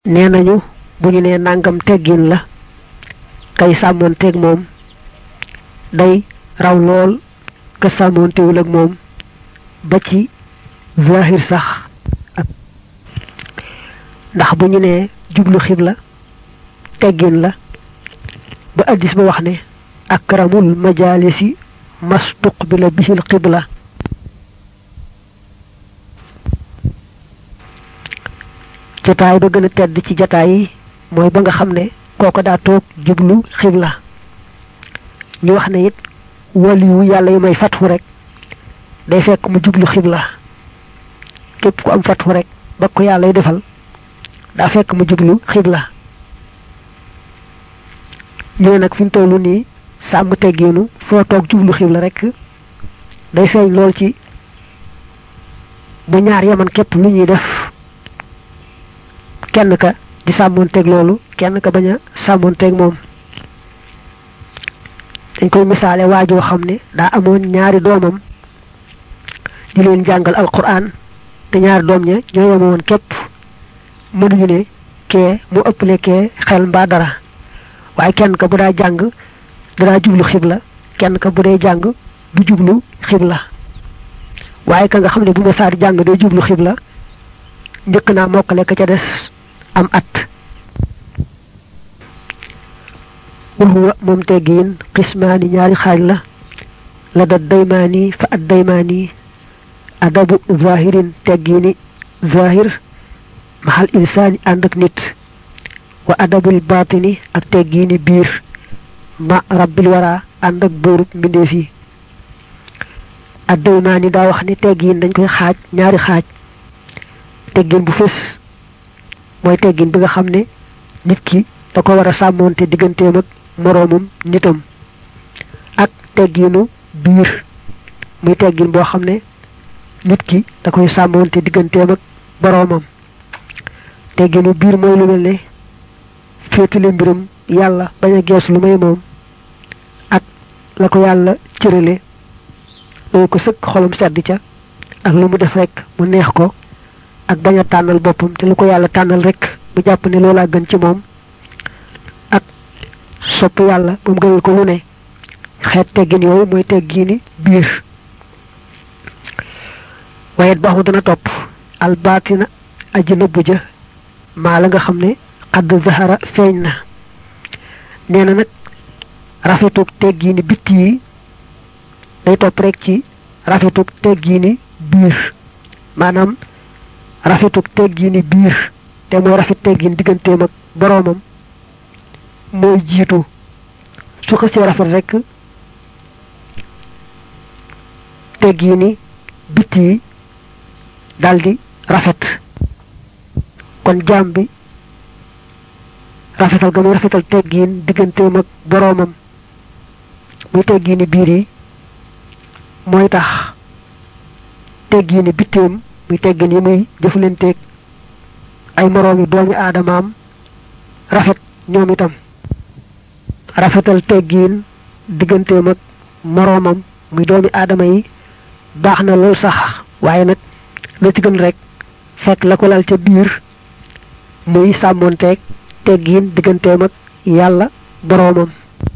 nee nañu bu ñu nee nangam teggin la kay sàmmoon teeg moom day raw lool ka sàmmoontewul ak moom ba ci zahir sax ndax bu ñu nee jublu xibla teggin la ba addis ba wax ne akramul majalisi mastuqbila bihil xibla jataay ba gën a tedd ci jataay yi mooy ba nga xam ne kooko daa toog jublu xibla ñu wax ne it waliyu yàlla yu may fatxu rek day fekk mu jublu xibla képp ku am fatxu rek ba ko yàlla y defal daa fekk mu jublu xibla ñu nag fi mu tollu nii sàmm teggiinu foo toog jublu xibla rek day feeñ lool ci bu ñaar yaman képp lu ñuy def kenn ka di sàmmoonteeg loolu kenn ka bañ a sàmmoonteeg moom dañ koy misaale waajoo xam ne daa amoon ñaari doomam di leen jàngal alquran te ñaari doom ña ñoo yemoon képp mënuñu ne kee mu ëpple kee xel mbaa dara waaye kenn ka bu daa jàng danaa jublu xibla kenn ka bu dee jàng du jublu xibla waaye ka nga xam ne bu ma saar jàng day jublu xibla njëkk naa mokkale ka ca des am at waxuwa moom teggiin xismaani ñaari xaaj la la da daymaani fa ad daymaani adabu zahirin teggiini zahir maxal insaani ànd ak nit wa adabul baatini ak teggiini biir ma rabbil wara ànd ak buurub mbindeef yi ad daymaani daa wax ne teggiin dañ koy xaaj ñaari xaaj teggin bu fës mooy teggin bi nga xam ne nit ki da ko war a sàmmoonte digganteem ak moroomum nitam ak tegginu biir muy teggin boo xam ne nit ki da koy sàmmoonte digganteem ak boroomam tegginu biir mooy lu mel ne féetale mbiram yàlla bañ a gees lu may moom ak la ko yàlla cërale loolu ko sëkk xolam sedd ca ak lu mu def rek mu neex ko ak bañ a tànnal boppam te lu ko yàlla tànnal rek mu jàpp ne loolaa gën ci moom ak sopp yàlla ba mu gënal ko lu ne xeet teggin yooyu mooy teggini biir wayet baax mu dana topp albaatina aji nëbbu ja maa la nga xam ne xadd zahara feeñ na nee na nag rafetug teggini bitti yi day topp rek ci rafetug teggini biir maanaam rafetug teggini biir te mooy rafet teggin digganteem ak boroomam mooy jiitu su xësee rafet rek teggini bitti yi daldi rafet kon jaam bi rafetal ga muy rafetal teggin digganteem ak boroomam muy teggini biir yi mooy tax teggini bitteem muy teggin yi muy jëflanteeg ay moroomi doomi aadamaam rafet ñoom itam rafetal teggiin digganteem ak moroomam muy doomi aadama yi baax na lool sax waaye nag la ci gën rek fekk la ko lal ca biir muy sàmmoonteeg teggiin digganteem ak yàlla boroomam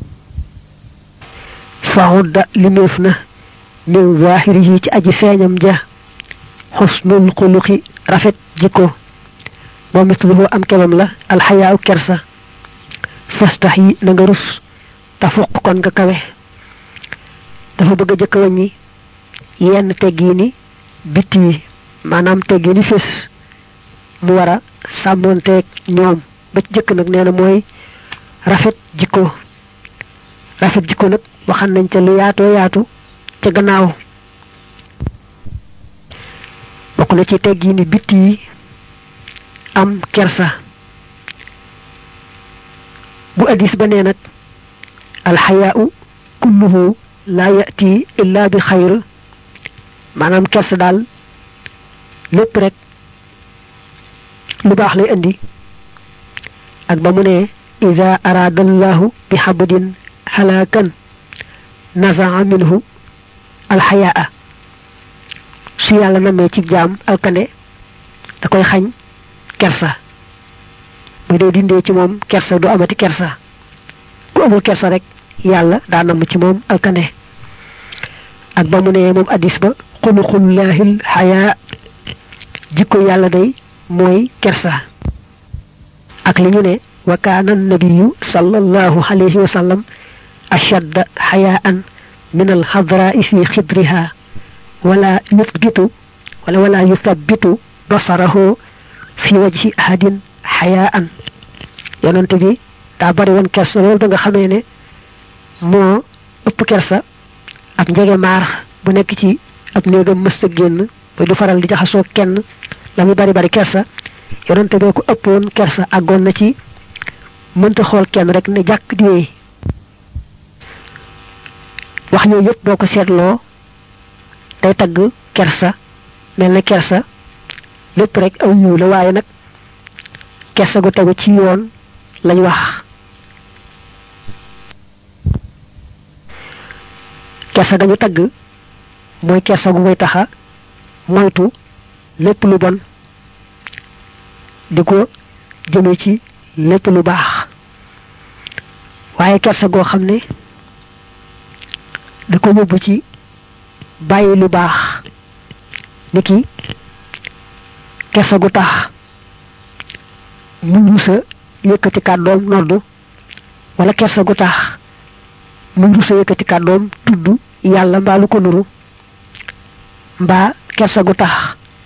faxudda limeef na min zaahiri yi ci aji feeñam ja xusnul xuluqi rafet jikko moom misluhu am kemam la alxayaaw kersa fastax yi na nga rus te fuq kon nga kawe dafa bëgg a jëkk wàññi yenn teggiini bitti yi maanaam teggiini fés mu war a sàmmoonteeg ñoom ba ci jëkk nag nee na mooy rafet jikko rafet jikko nag waxan nañ ca lu yaatoo yaatu ca gannaaw bokk na ci teggiini bitti yi am kersa bu addis ba nee nag alxayaau kulluhu laa yati illa bi xayr maanaam kersa daal lépp rek lu baax lay indi ak ba mu ne ida araada allahu bi xabdin xalaakan nazaa minhu alxayaa su yàlla namee ci jaam alkane da koy xañ kersa muy day dindee ci moom kersa du amati kersa ku amul kersa rek yàlla daa namm ci moom alkane ak ba mu ne moom addis ba xuluqullaahil xayaa jikko yàlla day mooy kersa ak li ñu ne wa kaana nabiyu sallallahu alayhi wa sallam ashadda xayaan min alxadraa fi xidriha wala yuthbitu wala wala yuthabitu basarahu fi wajhi ahadin xayaan yonante bi daa bari woon kersa loolu ba nga xamee ne moo ëpp kersa ab njege maar bu nekk ci ab néegam mësta génn ba du faral di jaxasoo kenn la muy bari bari kersa yonante bee ko ëppoon kersa àggoon na ci mënta xool kenn rek ne jàkk di wéy wax yooyu yëpp boo ko seetloo day tagg kersa mel na kersa lépp rek aw yiw la waaye nag kersa gu tegu ci yoon lañ wax kersa gañu tagg mooy kersa gu koy taxa moytu lépp lu bon di ko jëme ci lépp lu baax waaye kersa goo xam ne da ko yóbbu ci bàyyi lu baax niki kersa gu tax mu rusa yëkkati kàddoom noddu wala kersa gu tax mu rusa yëkkati kàddoom tudd yàlla mbaa lu ko nuru mbaa kersa gu tax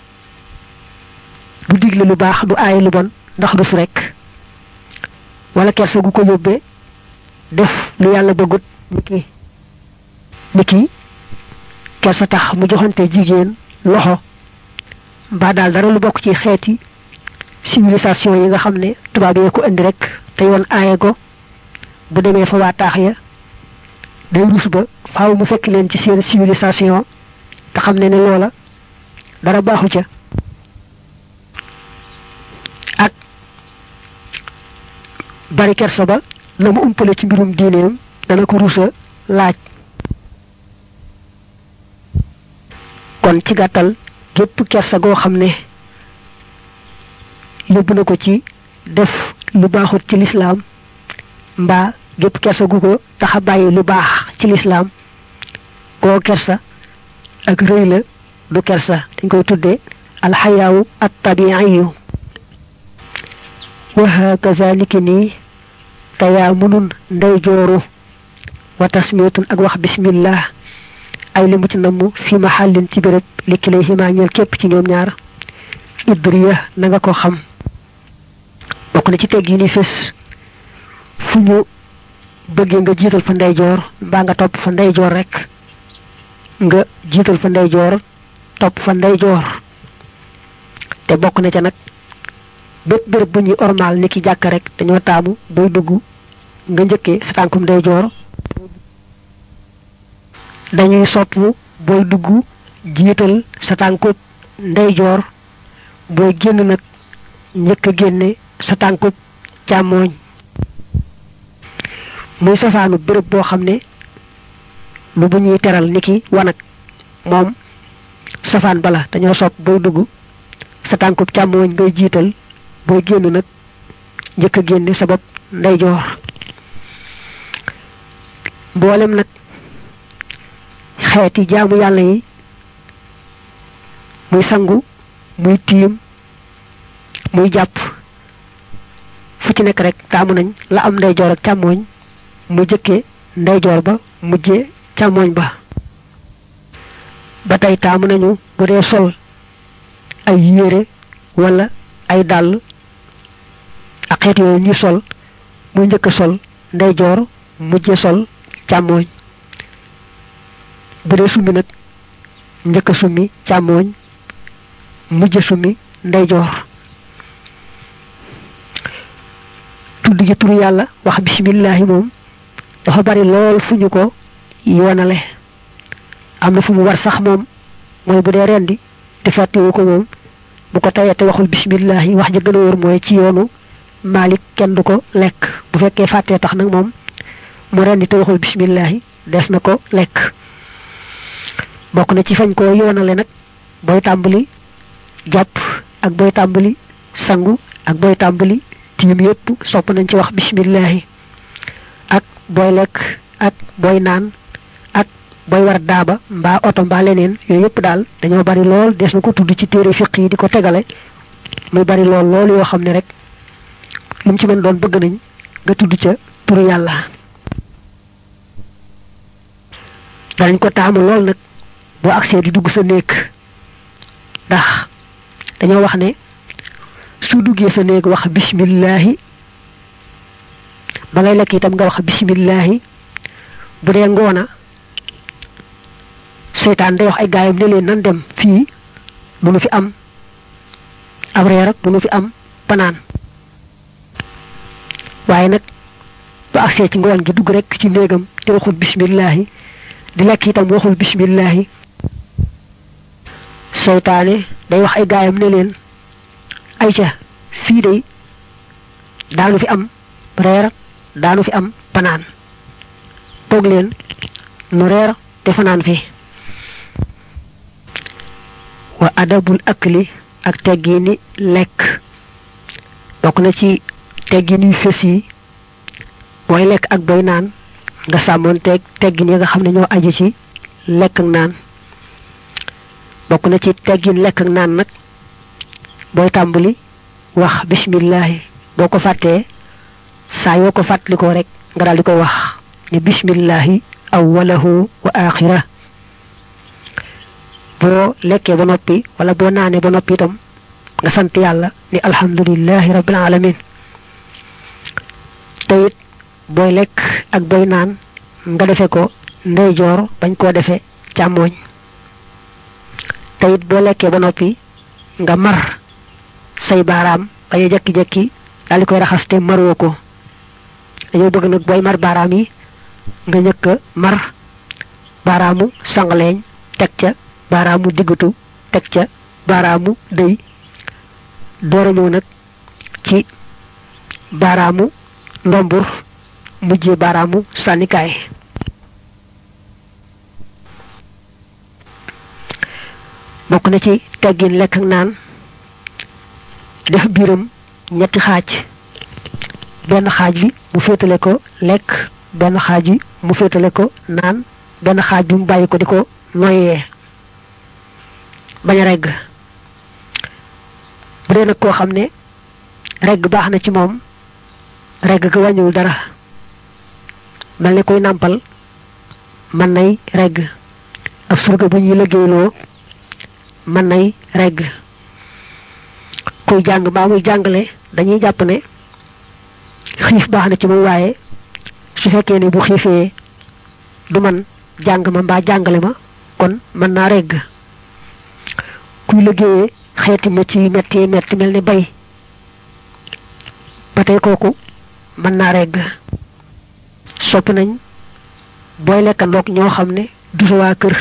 du digle lu baax du aaye lu bon ndax rus rekk wala kersa gu ko yóbbee def lu yàlla bëggut niki niki kersa tax mu joxante jigéen loxo mbaa daal dara lu bokk ci xeeti civilisation yi nga xam ne tubaab yee ko indi rek te yoon aaye ko bu demee fa waa taax ya day rus ba faaw mu fekk leen ci seen civilisation te xam ne ne loola dara baaxu ca ak bari kersa ba la mu umpale ci mbirum diineem dana ko rusa laaj kon ci gàttal gépp kersa goo xam ne yóbbu na ko ci def lu baaxut ci lislaam mbaa gépp kersa gu ko taxa bàyyi lu baax ci lislaam goo kersa ak rëy la du kersa dañ koy tudde alxayaawu at tabiiyu wa hakaza niki nii tayaamunun ndey jooru wa tasmiyatun ak wax bismillah ay li mu ci namm fi mahallin ci béréb li kilay ximaa ñeel képp ci ñoom ñaar idriya na nga ko xam bokk na ci tegg yi ni fés fu ñu bëggee nga jiital fa ndeyjoor mbaa nga topp fa ndeyjoor rek nga jiital fa ndeyjoor topp fa ndeyjoor te bokk na ca nag bépp béréb bu ñuy ormaal ni ki jàkk rek dañoo taamu booy dugg nga njëkkee sa tànkum ndeyjoor dañuy sopp booy dugg jiital sa tànkub ndeyjoor booy génn nag njëkk a génne sa tànkub càmmooñ muy safaanu béréb boo xam ne lu bu ñuy teral niki wanag moom safaan bala dañoo sopp booy dugg sa tànkub càmmooñ ngay jiital booy génn nag njëkk a génne sa bopp ndeyjoor mboolem nag xeeti jaamu yàlla yi muy sangu muy tiim muy jàpp fu ci nekk rek taamu nañ la am ndeyjoor ak càmmooñ mu jëkke ndeyjoor ba mujje càmmooñ ba ba tey taamu nañu bu dee sol ay yére wala ay dàll ak xeet yooyu ñuy sol muy njëkk sol ndeyjoor mujje sol càmmooñ bu dee summi nag njëkk summi càmmooñ mujje summi ndeyjoor tudd gi turu yàlla wax bismillahi moom dafa bari lool fu ñu ko yoonale am na fu mu war sax moom mooy bu dee rendi te fàttewu ko moom bu ko tayee te waxul bismillahi wax ja gën a wóor mooy ci yoonu Malik kenn du ko lekk bu fekkee fàttee tax nag moom mu rendi te waxul bismillahi des na ko lekk bokk na ci fañ ko yoonale nag booy tàmbali jàpp ak booy tàmbali sangu ak booy tàmbali tiim yépp sopp nañ ci wax bismillahi ak booy lekk ak booy naan ak booy war daaba mbaa oto mbaa leneen yooyu yépp daal dañoo bari lool des na ko tudd ci téere fiq yi di ko tegale muy bari lool loolu yoo xam ne rek lu mu ci mën doon bëgg nañ nga tudd ca turu yàlla danañ ko taamu lool nag boo agsee di dugg sa néeg ndax dañoo wax ne su duggee sa néeg wax bismillahi ba ngay lekk itam nga wax bismillahi bu dee ngoona seytaan day wax ay gaayam ne leen nan dem fii du nu fi am ab reer du nu fi am panaan waaye nag bu agsee ci ngoon gi dugg rek ci néegam te waxul bismillahi di lekk itam waxul bismillahi seytaane day wax ay gaayam ne leen ay ca fii day daanu fi am reer daanu fi am panaan toog leen nu reer te fanaan fi wa adabul akli ak teggini lekk bokk na ci teggin yu fés yi booy lekk ak booy naan nga sàmmoon teeg teggin yi nga xam ne ñoo aju ci lekk ak naan bokk na ci teggin lekk ak naan nag booy tàmbali wax bismillahi boo ko fàttee saa yoo ko fàttalikoo rek nga daal di koy wax ne bismillahi awwalahu wa axira boo lekkee ba noppi wala boo naanee ba noppi itam nga sant yàlla ni alhamdulillahi rabbil alamin te it booy lekk ak booy naan nga defe ko ndeyjoor bañ koo defe càmmooñ te it boo lekkee ba noppi nga mar say baaraam bañ a jekki-jekki daal di koy raxas te maroo ko dañoo bëgg nag booy mar baaraam yi nga njëkk a mar baaraamu sangaleeñ teg ca baaraamu diggatu teg ca baaraamu dëy door a ñëw nag ci baaraamu ndombur mujjee baaraamu sànnikaay bokk na ci teggin lekk ak naan def biiram ñetti xaaj benn xaaj bi mu féetale ko lekk benn xaaj bi mu féetale ko naan benn xaaj bi mu bàyyi ko di ko noyyee bañ a regg bu dee nag koo xam ne regg baax na ci moom regg ga wàññiwul dara mel ne koy nàmpal mën nay regg ab surga bu ñuy liggéeyloo mën nay regg kuy jàng mbaa muy jàngale dañuy jàpp ne xiif baax na ci moom waaye su fekkee ne bu xiifee du man jàng ma mbaa jàngale ma kon mën naa regg kuy liggéeyee xeeti métti yu metti metti mel ni bay ba tey kooku mën naa regg sopp nañ booy lekkandoog ñoo xam ne du sa waa kër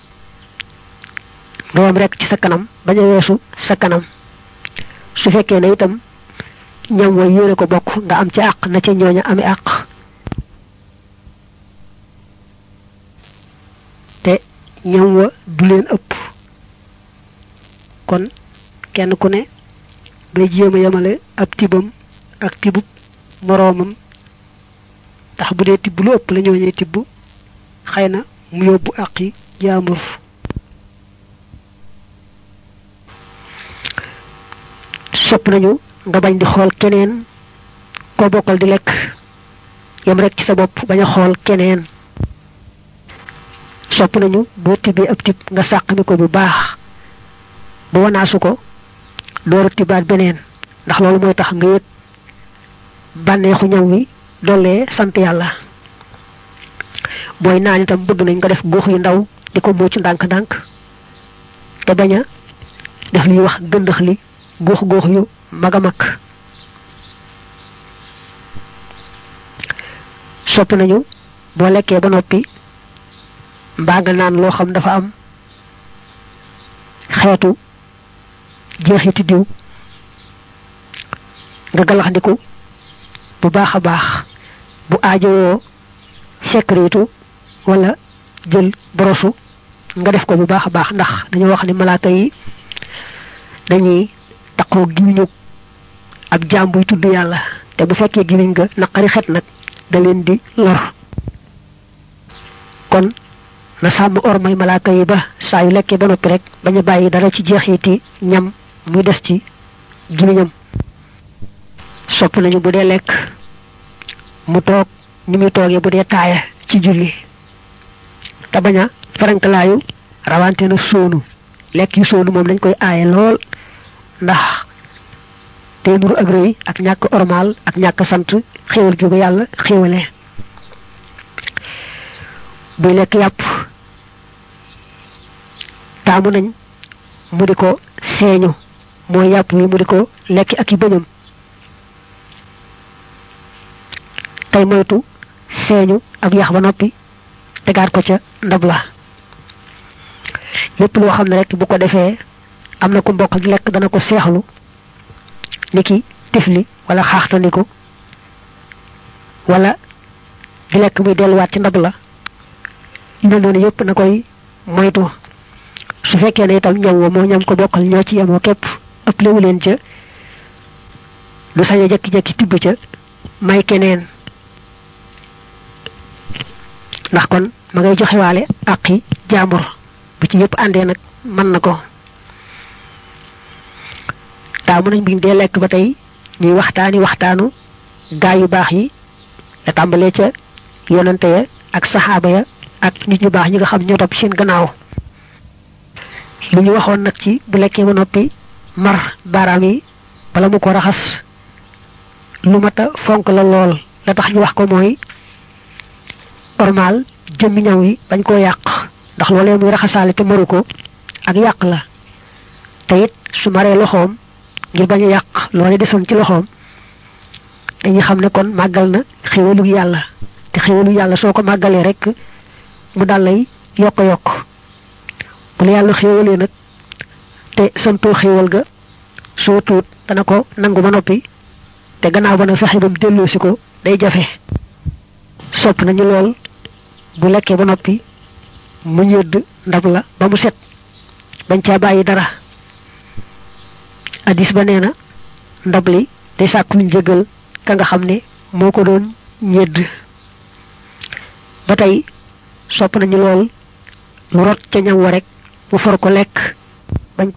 nga yam rek ci sa kanam bañ a weesu sa kanam su fekkee ne itam ñam way yéene ko bokk nga am ci àq na ca ñooña ami àq te ñam wa du leen ëpp kon kenn ku ne ngay jéem a yemale ab tibam ak tibub moroomam ndax bu dee tibb lu ëpp la ñooñee tibb xëy na mu yóbbu àqi jaambur sopp nañu nga bañ di xool keneen koo bokkal di lekk yem rek ci sa bopp bañ a xool keneen sopp nañu boo tibbee ab tib nga sàqami ko bu baax ba wanaasu ko dooru tibaat beneen ndax loolu mooy tax nga yëg bànneexu ñam wi dollee sant yàlla booy naan itam bëgg nañ nga def góox yu ndaw di ko muucu ndànk-ndànk te bañ a def liy wax gëndëx li góox góox yu mag a mag sopp nañu boo lekkee ba noppi mbaa nga naan loo xam dafa am xeetu jeexiti diw nga galaxndiku bu baax a baax bu aajowoo sekritu wala jël borosu nga def ko bu baax a baax ndax dañoo wax ni malaaka yi dañuy taqoo giñu ab jaam buy tudd yàlla te bu fekkee gimiñ nga naqari xet nag da leen di lor kon na sàmm ormay malaaka yi ba saa yu lekkee ba noppi rek bañ a bàyyi dara ci jeexiti ñam muy des ci gimiñam sopp nañu bu dee lekk mu toog ni muy toogee bu dee taaya ci julli te bañ a farankalaayu rawante na sóonu lekk yu sóonu moom dañ koy aaye lool ndax te nuru ak rëy ak ñàkk ormal ak ñàkk sant xéewal gi ko yàlla xéewale buy lekk yàpp taamu nañ mu di ko seeñu mooy yàpp wi mu di ko lekk ak i bëñam tey moytu seeñu ab yax ba noppi tegaat ko ca ndab la lépp loo xam ne rek bu ko defee am na ku mbokk ak lekk dana ko seexlu niki tifli wala xaaxtandiku wala di lekk muy delluwaat ci ndab la yu mel noonu yëpp na koy moytu su fekkee ne itam ñam wa moo ñam ko bokkal ñoo ci yemoo képp ëpp lewu leen ca du sañ a jekki-jekki tibb ca may keneen ndax kon ma ngay joxewaale àqi jaambur bu ci yëpp àndee nag mën na ko taamu nañ biñ dee lekk ba tey ñuy waxtaani waxtaanu gaa yu baax yi la tàmbalee ca yonante ya ak saxaaba ya ak nit ñu baax ñi nga xam ñoo topp seen gannaaw li ñu waxoon nag ci bu lekkee ba noppi mar baaraam yi bala mu ko raxas lu mat a fonk la lool la tax ñu wax ko mooy normal jëmmi ñaw yi bañ koo yàq ndax loolee muy raxasaale te maru ko ak yàq la te it su maree loxoom ngir bañ a yàq loolee desoon ci loxoom dañuy xam ne kon màggal na xéwalu yàlla te xéwalu yàlla soo ko màggalee rek mu dal lay yokk yokk bu la yàlla xéwalee nag te santoo xéwal ga soo tuut dana ko nangu ba noppi te gannaaw ba nag fexe ba mu delloosi ko day jafe sopp nañu lool bu lekkee ba noppi mu ñëdd ndab la ba mu set bañ caa bàyyi dara addis ba nee na ndab li day sàkku ñu jégal ka nga xam ne moo ko doon ñëdd ba tey sopp nañu lool lu rot ca ñam wa rek mu for ko lekk bañ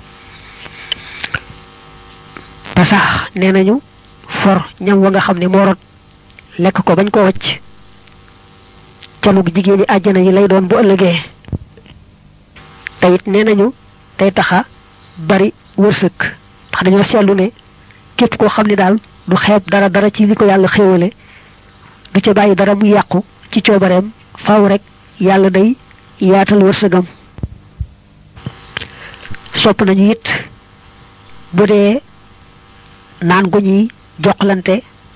ba sax nee nañu for ñam wa nga xam ne moo rot lekk ko bañ ko wacc canug jigéen ñi àjjana yi lay doon bu ëllëgee te it nee nañu day taxa bari wërsëg ndax dañoo seetlu ne képp koo xam ne daal du xeeb dara dara ci li ko yàlla xéewale du ca bàyyi dara mu yàqu ci coobareem faaw rek yàlla day yaatal wërsëgam sopp nañu it bu dee naan gu ñuy joxlante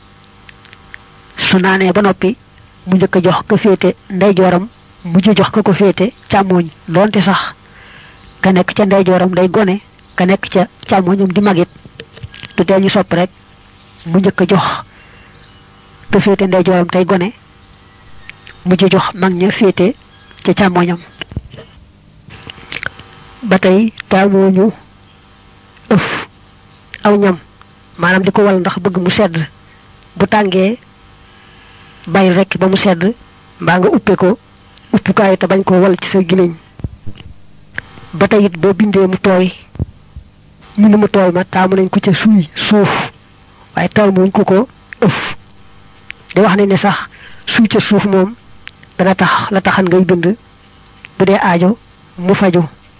su naanee ba noppi mu njëkk a jox ko féete ndeyjooram mujj jox ko ko féete càmmooñ doonte sax ka nekk ca ndeyjooram day gone ka nekk ca càmmooñam di magit du tee ñu sopp rek mu njëkk a jox ko féete ndeyjooram tey gone mujj jox mag ña féete ca càmmooñam ba tey taamuñu ëf aw ñam maanaam di ko wal ndax bëgg mu sedd bu tàngee bàyyi rek ba mu sedd mbaa nga uppe ko uppukaay te bañ ko wal ci sa gimiñ ba tey it boo bindee mu tooy ñu ni mu tooy ma taamu nañ ko ca suuy suuf waaye taamuñ ko ko ëf di wax nañ ne sax suuy ca suuf moom dana tax la taxan ngay bind bu dee aajo mu faju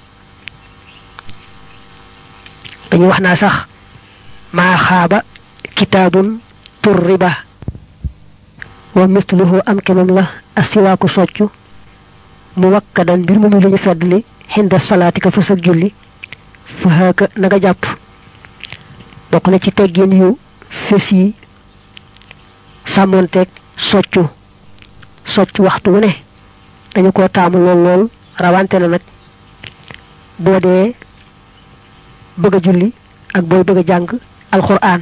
dañuy wax naa sax maa xaaba kitaabun tur riba wa misluhu am kemam la asiwaaku soccu mu wakkadan mbir mu muy lu ñu feddli xinda salaati ka fës ak julli fa haaka na nga jàpp bokk na ci teggin yu fés yi sàmmoonteeg soccu soccu waxtu wu ne dañu ko taamu lool lool rawante na nag boo dee bëgg a julli ak booy bëgg a jàng alxuraan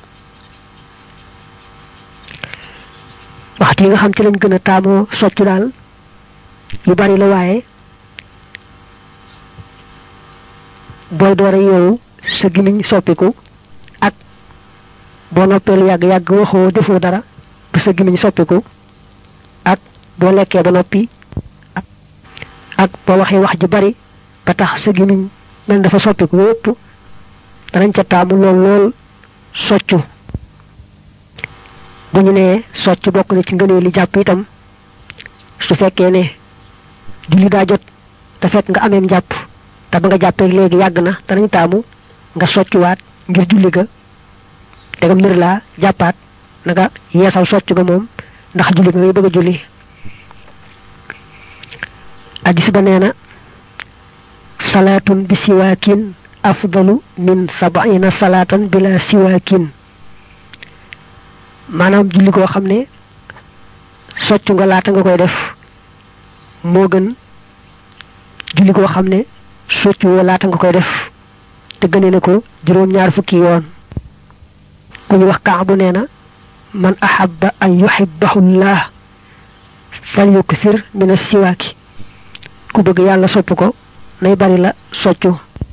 waxtu yi nga xam ci lañ gën a taamoo soccu daal yu bari la waaye booy doore yooyu sa gimiñ soppiku ak boo noppee lu yàgg yàgg waxoo defoo dara bu sa gimiñ soppiku ak boo lekkee ba noppi ak boo waxee wax ju bari ba tax sa gimiñ mel dafa soppiku yépp danañ ca taamu lool lool soccu bu ñu nee socc bokk na ci ngënee li jàpp itam su fekkee ne julli daa jot te fekk nga ameem jàpp te ba nga jàppee léegi yàgg na danañ taamu nga soccuwaat ngir julli ga te nga mbir laa jàppaat na nga yeesal socc ga moom ndax julli ga ngay bëgg a julli addis ba nee na salaatun bi siwaakin afdalu min sabaina salaatan bila siwaakin maanaam julli koo xam ne soccu nga laata nga koy def moo gën julli koo xam ne soccu woo laata nga koy def te gëne ne ko juróom-ñaar fukki yoon ku ñu wax kaabu nee na man ahabba an yuhibbahu llah fal yuksir min as-siwaaki ku bëgg yàlla sopp ko nay bari la soccu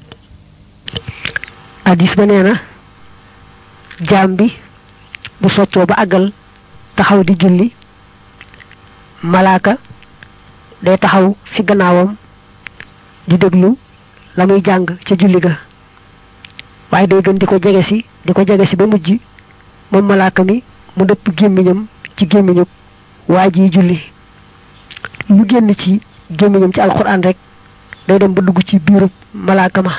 hadis ba nee na jaam bi bu soccoo ba àggal taxaw di julli malaaka day taxaw fi gannaawam di déglu la muy jàng ca julli ga waaye day gën di ko jege si di ko jege si ba mujj moom malaaka mi mu dëpp gémmiñam ci gémmiñu waa ji julli lu génn ci gémmiñam ci alxuraan rek day dem ba dugg ci biirub malaaka ma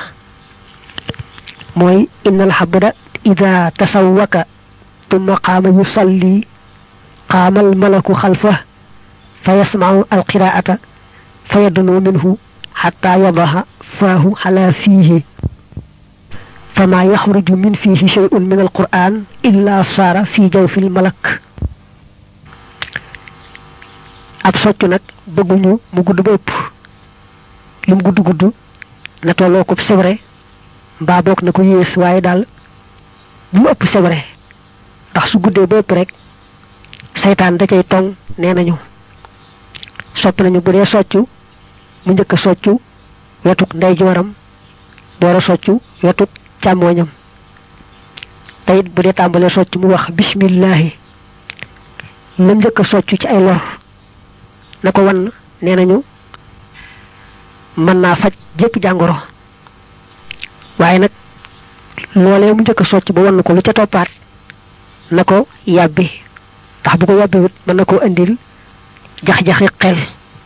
mooy innal xabda ida tasawwaka tumma qaama yusalli qaama almalaku xalfa fa yasmacu alqiraata fa yadnu minhu xataa yadaha faahu xala fiihi فما يخرج من فيه شيء من القرآن إلا صار في جوف الملك ab soccu nag bëgguñu mu gudd ba ëpp lim gudd gudd na tolloo ko sebre mbaa boog na ko yées waaye daal bu mu ëpp sebre ndax su guddee ba ëpp rek seytaan da cay tong nee nañu sopp nañu bu dee soccu mu njëkk a soccu wetuk ndeyjooram door a soccu wetuk càmmooñam tayit bu dee tàmbalee socc mu wax bismillahi lam njëkk a socc ci ay lor na ko wan nee nañu mën naa faj jépp jàngoro waaye nag loolee mu njëkk a socc ba wan ko lu ca toppaat na ko yàbbi ndax bu ko yàbbiwut mën na koo indil jax-jaxi xel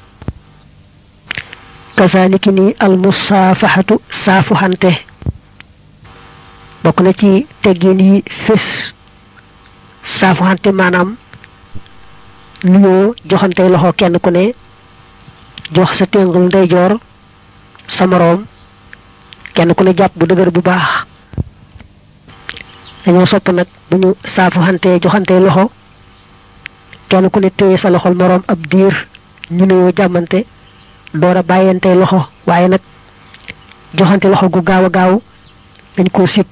kasaliki ni almusaafaxatu saafuxante bokk na ci teggin yi fés saafuxante maanaam nuyoo joxante loxo kenn ku ne jox sa téngul ndeyjoor sa moroom kenn ku ne jàpp bu dëgër bu baax dañoo sopp nag bu ñu saafuxante joxante loxo kenn ku ne téye sa loxol moroom ab diir ñu nuyoo jàmmante door a bàyyante loxo waaye nag joxante loxo gu gaaw a gaaw dañ koo sib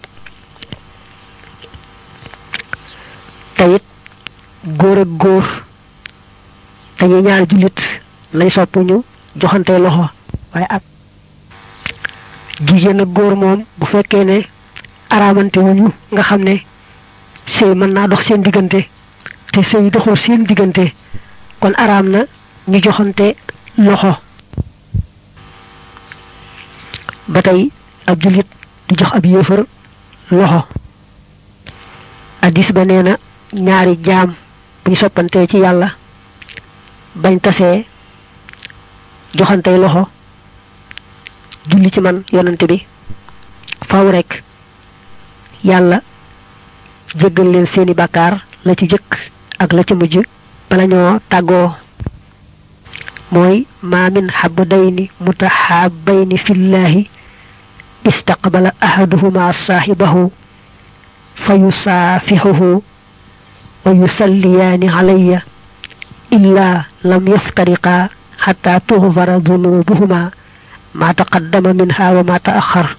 teyit góor ak góor dañuy ñaar jullit lay sopp ñu joxante loxo waaye ak jigéen ak góor moom bu fekkee ne araamante wuñu nga xam ne sëy mën naa dox seen diggante te sëy doxul seen diggante kon araam na ñu joxante loxo ba tey ab jullit du jox ab yéefar loxo addis ba nee na ñaari jaam buñ soppantee ci yàlla bañ tasee joxantey loxo julli ci man yonante bi faw rek yàlla jéggal leen seeni bàkkaar la ci jëkk ak la ci mujj bala ñoo tàggoo mooy ma min xabdayni mutaxaabayni fillahi istaqbala ahaduhuma saaxibahu fa yusaafixuhu wa yusalliyaani alayya illa lam yaftariqaa xata tuxfara dunubuhuma ma taqaddama minha wa ma taaxar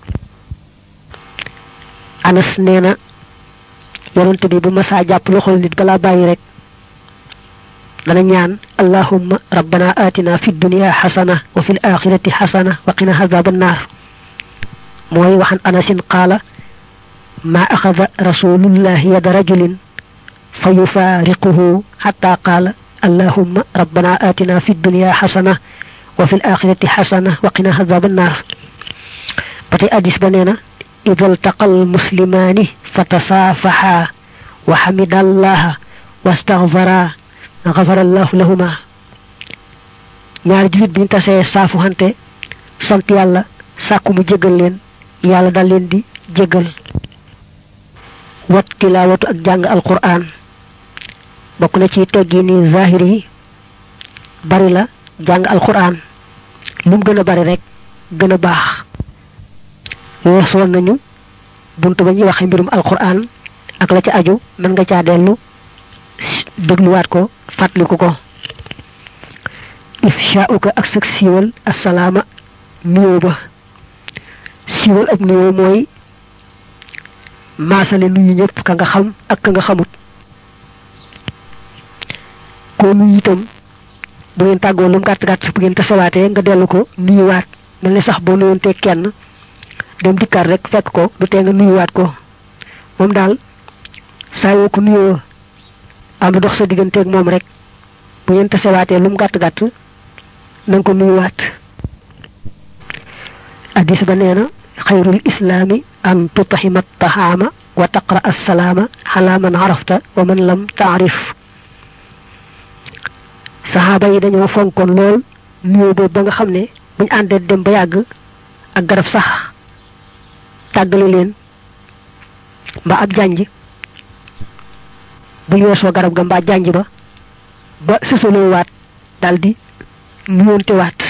anas nee na yonent bi bu masaa jàpp loxol nit balaa bàyyi rek dana ñaan allahumma rabbana atina fi dunya xasana wa fi l axirati xasana wa qina azaba annar mooy waxan anasin qaala ما أخذ رسول الله يد رجل فيفارقه حتى قال اللهم ربنا آتنا في الدنيا حسنة وفي الآخرة حسنة وقنا عذاب النار بتي أديس بنينا إذا التقى المسلمان فتصافحا وحمد الله واستغفرا غفر الله لهما ñaar julit biñ tasee saafu hante sant yàlla sàkku mu jégal leen yàlla dal leen di jégal wat tilawatu ak jàng alquran bokk na ci teggi ni zahir yi bari la jàng alquran lu mu gën a bari rek gën a baax weesoon nañu buntu ba ñuy waxe mbirum alquran ak la ci aju mën nga caa dellu dégluwaat ko fàttaliku ko ifsha'uka ak sak siiwal assalaama nuyoo ba siiwal ak nuyoo mooy maasale nuyu ñëpp ka nga xam ak ka nga xamut ko nuyu itam bu ngeen tàggoo lu mu gàtt gàtt bu ngeen tasawaatee nga dellu ko nuyuwaat mel ni sax boo nuyoonte kenn dem dikkaat rek fekk ko du tee nga nuyuwaat ko moom daal saa yoo ko nuyoo am dox sa digganteeg moom rek bu ngeen tasawaatee lu mu gàtt gàtt nang ko nuyuwaat hadis ba neena xayrul islaami an tutahima tahaama wa taqra assalaama ala man arafta wa man lam taarif saxaaba yi dañoo fonkoon lool nuyoo boobu ba nga xam ne buñ àndee dem ba yàgg ak garab sax tàggale leen mbaa ab jànj buñ weesoo garab ga mbaa jànj ba ba sësaloo waat daldi nuyoonte waat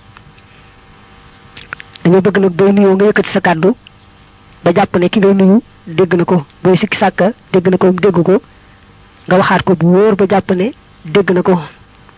dañoo bëgg nag booy nuyoo nga yëkkati sa kàddu ba jàpp ne ki ngay nuyu dégg na ko booy sikki sàkka dégg na ko mu dégg ko nga waxaat ko bu wóor ba jàpp ne dégg na ko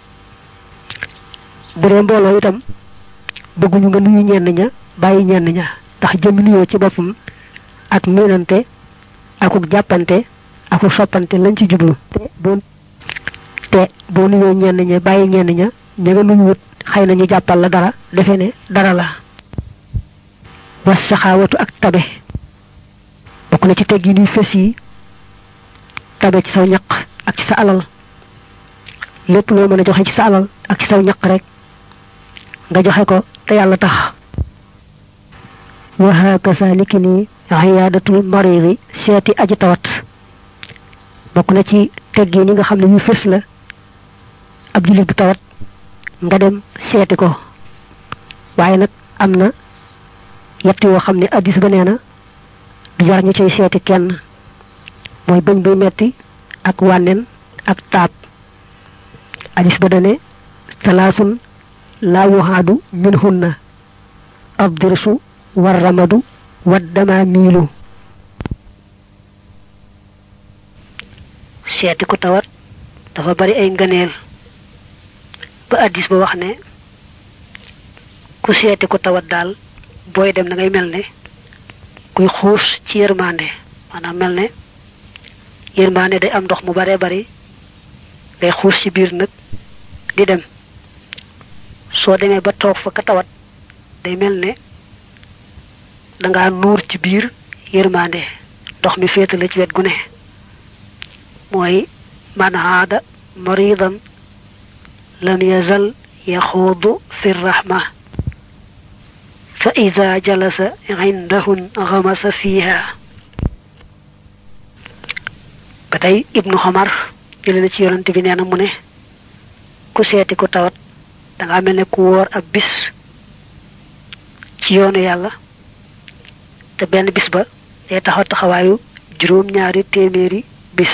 bu dee mbooloo itam bëgguñu nga nuyu ñenn ña bàyyi ñenn ña ndax jëm nuyoo ci boppam ak miinante akuk jàppante akuk soppante lañ ci jublu te boo te boo nuyoo ñenn ña bàyyi ñenn ña ña nga nuyu wut xëy na ñu jàppal la dara defe ne dara la was saxaawatu ak tabe bokk na ci teggi nuy fes yi tabe ci saw ñaq ak ci sa alal lépp loo mën a joxe ci sa alal ak ci saw ñaq rek nga joxe ko te yàlla tax wa hakasa niki ni xiyaadatul maridi seeti aji tawat bokk na ci teggi ni nga xam ne yu fes la ab julit bu tawat nga dem seeti ko waaye nag am na yett yoo xam ne addis ba nee na du jar ñu cay seeti kenn mooy bëñ buy metti ak wànnen ak taab addis ba dane talaasun laa wuhaadu min hunna abdirsu war ramadu waddama miilu seeti ku tawat dafa bari ay ngëneel ba addis ba wax ne ku seeti ku tawat daal booy dem da ngay mel ne kuy xuus ci yërmande maanaam mel ne yërmande day am ndox mu bare bari day xuus ci biir nag di dem soo demee ba toog fa ka tawat day mel ne danga nuur ci biir yërmande ndox mi féetale ci wet gu ne mooy man haada maridan lam yazal yaxuudu fi rahma fa ida jalasa indahun xamasa fiiha ba tey ibnu xamar jële na ci yonante bi nee na mu ne ku seeti ku tawat danga mel ne ku wóor ab bis ci yoonu yàlla te benn bis ba day taxaw taxawaayu juróom-ñaari téeméeri bis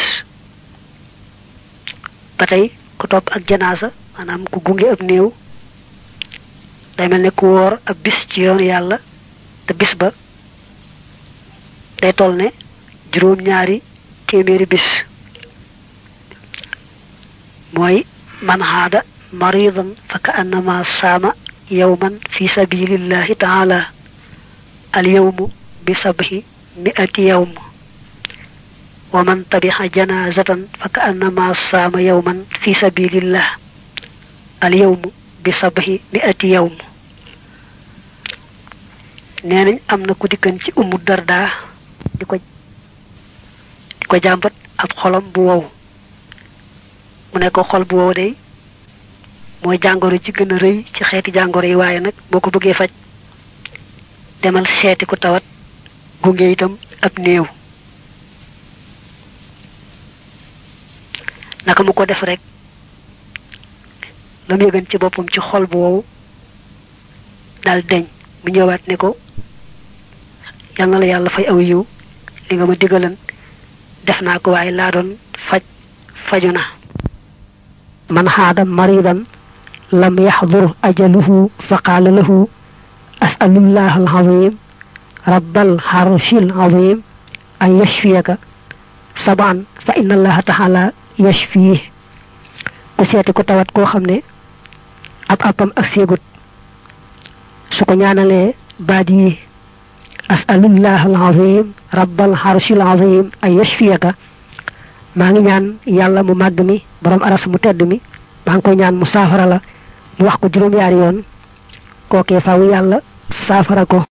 ba tey ku topp ak janaasa maanaam ku gunge ab néew day mel ne ku wóor ab bis ci yoonu yàlla te bis ba day toll ne juróom-ñaari téeméeri bis mooy man haada maridan fa ka annama saama yawman fi sabilillahi taala al yawmu bi sabhi mi'ati yawm wa man tabixa janazatan fa ka annama saama yawman fi sabilillah al yawmu bi sabhi mi'ati yawm nee nañ am na ku dikkan ci ummu darda di ko ko jàmbat ab xolam bu wow mu ne ko xol bu wow day mooy jàngoro ci gën a rëy ci xeeti jàngoro yi waaye nag boo ko bëggee faj demal seeti ku tawat gunge itam ab néew naka mu ko def rek la muy gën ci boppam ci xol bu wow dal deñ mu ñëwaat ne ko yal na la yàlla fay aw yiw li nga ma digalan def naa ko waaye laa doon faj faju na man xaada maridan lam yaxdur ajaluhu fa qaala lahu asalullah alazim rabbal xarshil azim an yashfiyaka saban fa inna allaha taala yashfih ku seeti ko tawat koo xam ne ab appam ak séegut su ko ñaanalee baat yi asalullah alazim rabbal xarshil azim an yashfiyaka maa ngi ñaan yàlla mu màgg mi borom aras mu tedd mi maa ngi koy ñaan mu saafara la mu wax ko juróom-yaari yoon kookee faaw yàlla saafara ko